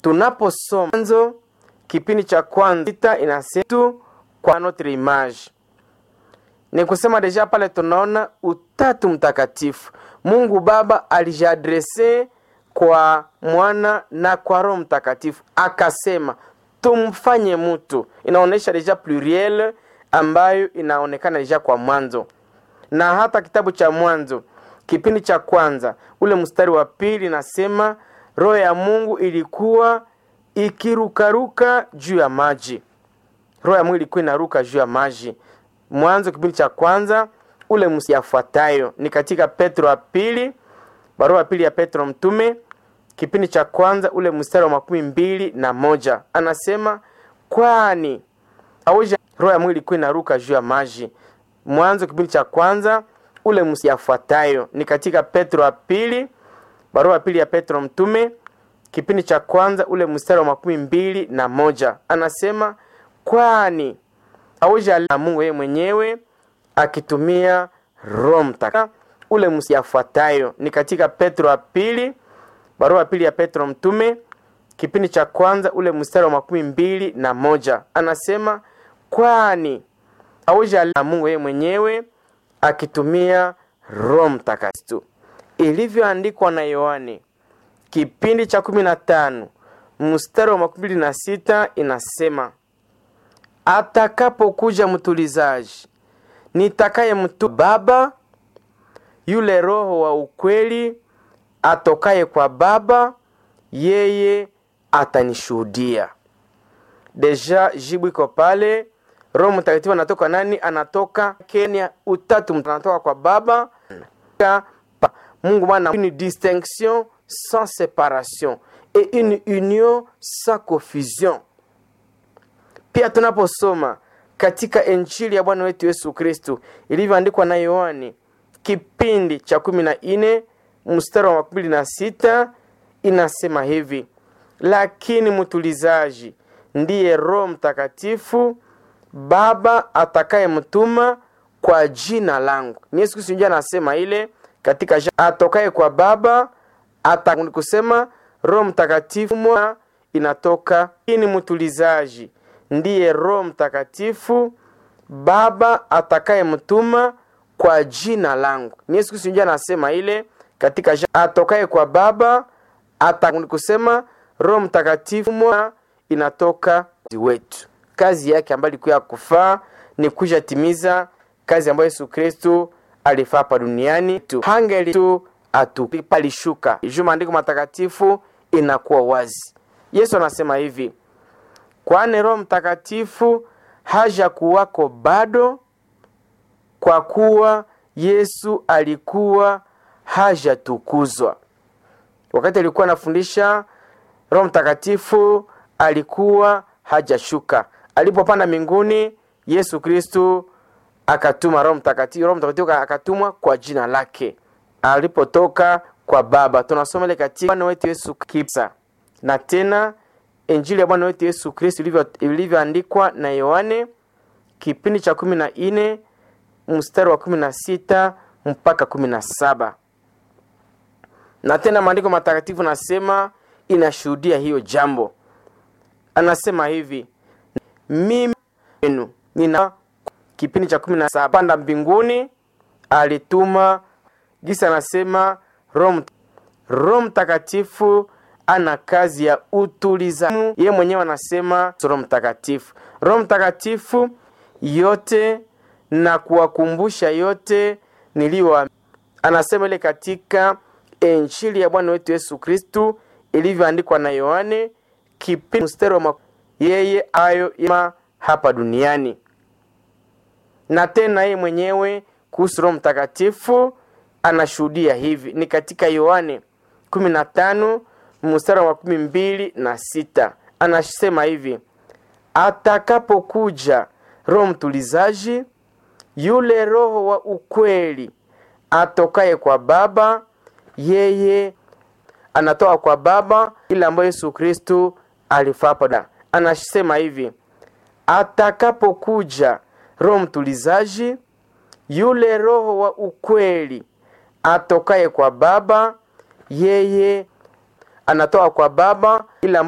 tunaposoma Mwanzo kipindi cha kwanza sita inasema tu kwa notre image ni kusema deja pale tunaona utatu mtakatifu mungu baba alijiadrese kwa mwana na kwa roho mtakatifu akasema tumfanye mtu inaonyesha deja pluriel ambayo inaonekana deja kwa mwanzo na hata kitabu cha mwanzo kipindi cha kwanza ule mstari wa pili nasema roho ya mungu ilikuwa ikirukaruka juu ya maji roho ya mungu ilikuwa inaruka juu ya maji mwanzo kipindi cha kwanza ule mstari yafuatayo ni katika petro wa pili barua ya pili ya petro mtume kipindi cha kwanza ule mstari wa makumi mbili na moja anasema kwani auja roho ya mungu ilikuwa inaruka juu ya maji mwanzo kipindi cha kwanza ule mstari yafuatayo ni katika petro wa pili barua ya pili ya petro mtume kipindi cha kwanza ule mstari wa makumi mbili na moja anasema kwani auja na mungu yeye mwenyewe akitumia roho mtakatifu ule mstari yafuatayo ni katika petro wa pili barua ya pili ya petro mtume kipindi cha kwanza ule mstari wa makumi mbili na moja anasema kwani auja na mungu yeye mwenyewe akitumia roho mtakatifu ilivyoandikwa na yohane kipindi cha kumi na tano mstari wa makumi mbili na sita inasema atakapokuja mtulizaji nitakaye mtu baba yule roho wa ukweli atokaye kwa baba yeye atanishuhudia deja jibu iko pale roho mtakatifu anatoka nani anatoka kenya utatu anatoka kwa baba pa. mungu bwana une distinction sans séparation et une union sans confusion pia tunaposoma katika injili ya bwana wetu yesu kristu ilivyoandikwa na yohani kipindi cha kumi na nne mstari wa makumi na sita inasema hivi lakini mtulizaji ndiye roho mtakatifu baba atakaye mtuma kwa jina langu ni yesu kristu ndio anasema ile katika atokaye kwa baba ata kusema roho mtakatifu mwa inatoka ini mtulizaji ndiye roho mtakatifu baba atakaye mtuma kwa jina langu ni yesu kristu ndio anasema ile katika atokaye kwa baba ata kusema roho mtakatifu mwa inatoka wetu kazi yake ambayo ilikuwa ya kufaa ni kuja timiza kazi ambayo yesu kristu alifaa hapa duniani tu hangeli tu atupalishuka juu maandiko matakatifu inakuwa wazi yesu anasema hivi kwani roho mtakatifu haja kuwako bado kwa kuwa yesu alikuwa hajatukuzwa wakati alikuwa anafundisha roho mtakatifu alikuwa hajashuka alipopanda mbinguni yesu kristu akatuma roho mtakatifu roho mtakatifu akatumwa kwa jina lake alipotoka kwa baba tunasoma ile katika bwana wetu yesu kipsa na tena injili ya bwana wetu yesu kristu ilivyoandikwa na yohane kipindi cha kumi na nne mstari wa kumi na sita mpaka kumi na saba na tena maandiko matakatifu nasema inashuhudia hiyo jambo anasema hivi mimi enu nina kipindi cha kumi na saba panda mbinguni alituma gisa anasema roho mtakatifu ana kazi ya utulizamu ye mwenyewe anasema roho mtakatifu roho mtakatifu yote na kuwakumbusha yote niliwa anasema ile katika injili ya bwana wetu yesu kristu ilivyoandikwa na yohane kipindi mstari wa yeye ayo ma hapa duniani na tena yeye mwenyewe kuhusu roho mtakatifu anashuhudia hivi ni katika yohane 15 mstari wa kumi mbili na sita anasema hivi atakapokuja roho mtulizaji yule roho wa ukweli atokaye kwa baba yeye anatoka kwa baba ile ambayo yesu kristu alifapa anasema hivi atakapokuja roho mtulizaji yule roho wa ukweli atokaye kwa baba yeye anatoka kwa baba ile